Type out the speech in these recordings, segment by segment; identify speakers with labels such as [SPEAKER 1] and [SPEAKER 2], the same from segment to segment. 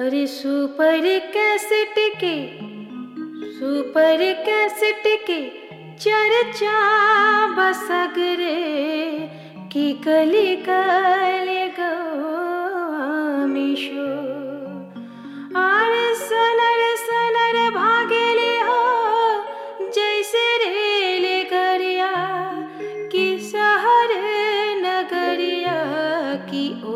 [SPEAKER 1] अरे super cassette के super cassette के चर्चा बसगरे की कली कले गमिशो अरे सनर सनर भागेले हो जैसे रेल गरिया कि शहर नगरिया की ओ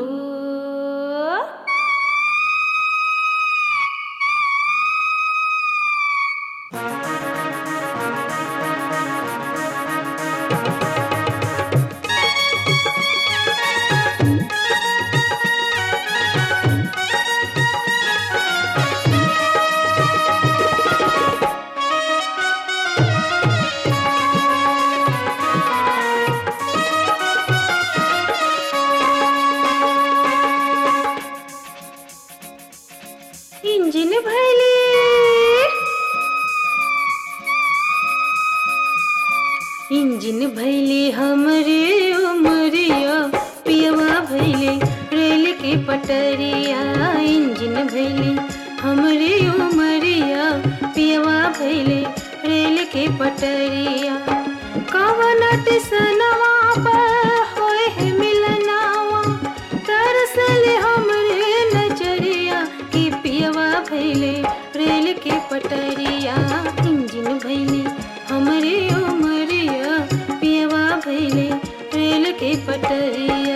[SPEAKER 1] इंजिन भैली इंजिन भैली हमरे उमरिया पियवा भैली रेल के पटरिया इंजिन भैली हमरे उमरिया पियवा भैली रेल के पटरिया कवन टिसनवा पर होए है मिलनावा तरसले हमरे नजरिया की पियवा भैले रेल के पटरिया इंजिन भैले हमरे उमरिया पियवा भैले रेल के पटरिया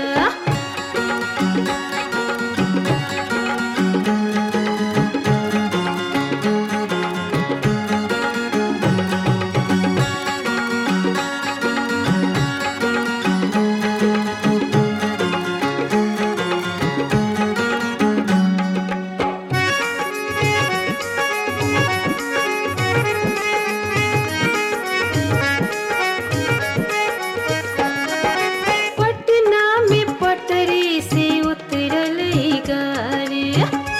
[SPEAKER 1] पटना में पटरी से उतरल ई गाड़ी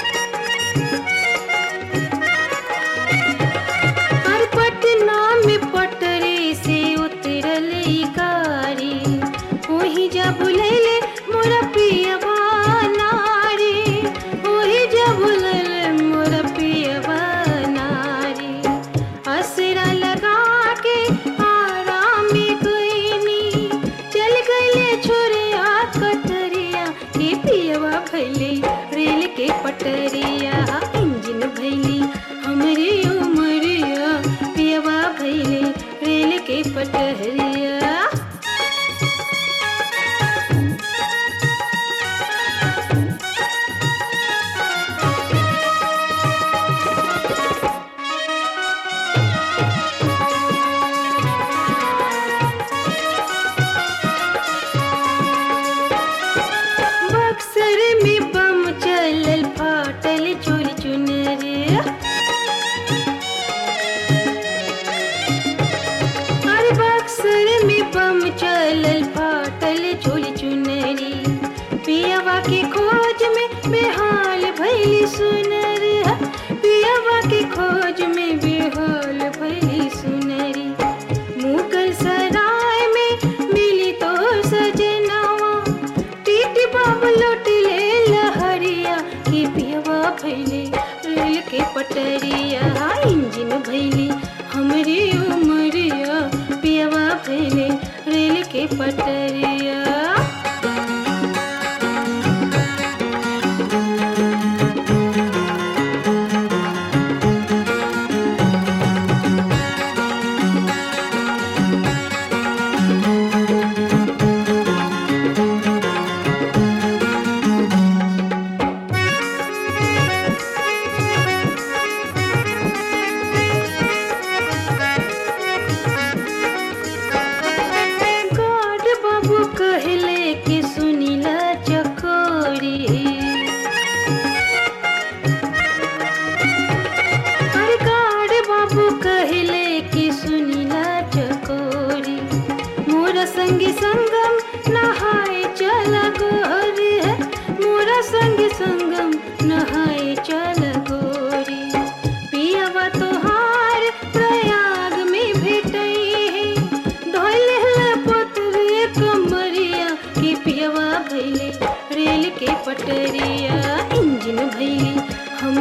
[SPEAKER 1] और पटना में पटरी से उतरल ई गाड़ी वही जा बुलैले मोरा पियवा नारी वही जा बुलैले मोरा पियवा नारी असरा लगा के आराम गईनी चल गईले छोरिया कटरिया के पियवा भैले रेल के पटरिया इंजन भैली हमरे उमरिया पियवा भैले रेल के पटरिया बक्सर में बम चलल फाटल चोरी चुनरिया अरे बक्सर में बम चलल फाटल चोली चुनरी पियवा के खोज में बेहाल भैली सुनरी पियवा के खोज में बेहाल भैली सुनरी मुगल सराय में मिली तो सजनवा टीटी बाबू लौट ले लहरिया की पियवा भैले रेल के पटरिया इंजन भैली हमरे उमरिया पियवा भैले रेल के पटरिया गाड बाबू कहले कि सुनीला चकोरी अरे गाड बाबू कहले कि सुनीला चकोरी मोरा संगी संगम नहाए चला गोरी मोरा संगी संगम नहाए चला गोरी पियवा तोहार प्रयाग में भेटई है धोले पतरे कमरिया की पियवा भैले रेल के पटरिया इंजन भैली हम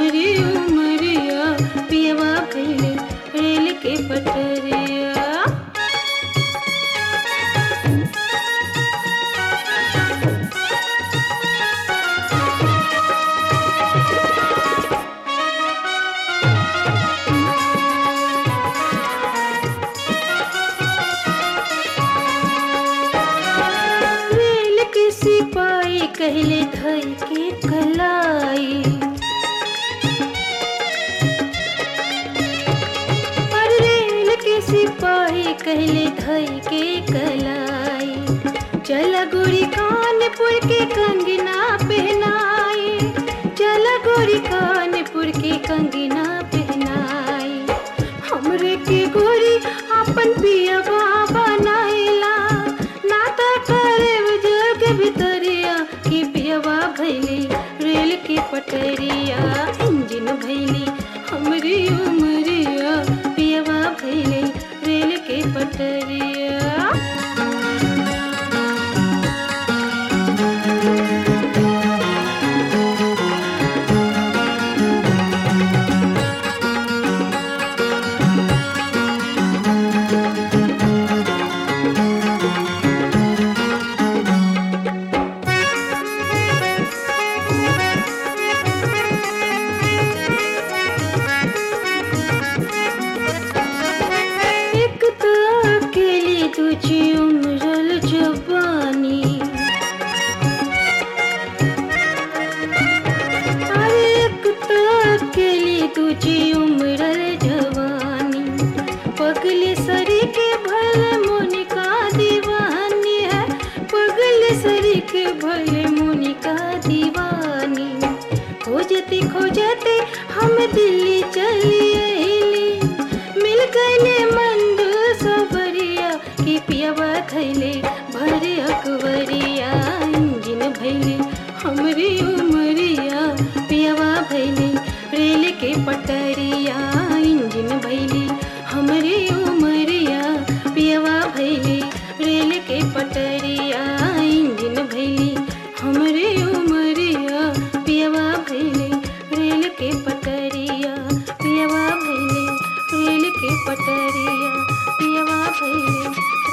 [SPEAKER 1] धई के कलाई पर रेल के सिपाही कहले धई के कलाई चल गोरी कानपुर के कंगना पहनाई चल गोरी कानपुर के कंगना पहनाई हमरे के गोरी अपन पिया बाबा नाइला नाता करे जग भितरिया की पियवा भैली रेल की पटरिया इंजन भैली हमरी उमरिया पियवा भैली रेल के पटरिया एक तो अकेली तुझी उम्रल जवानी अरे एक तो अकेली तुझी उम्रल जवानी पगली सरी के भले मोनिका दीवानी है पगली सरी के भले मोनिका दीवानी खोजते खोजते हम दिल्ली चली अइली मिल गईले मंदू सबरिया की पियवा खैले भरे अकबरिया इंजन भैले हमरी उमरिया पियवा भैले रेल के पटरिया इंजन भैले हमरी उमरिया पियवा भैले रेल के पटरिया इंजन भैले हमरे उमरिया पियवा भैले रेल के पटरिया पियवा भैले रेल के पटरिया पियवा भैले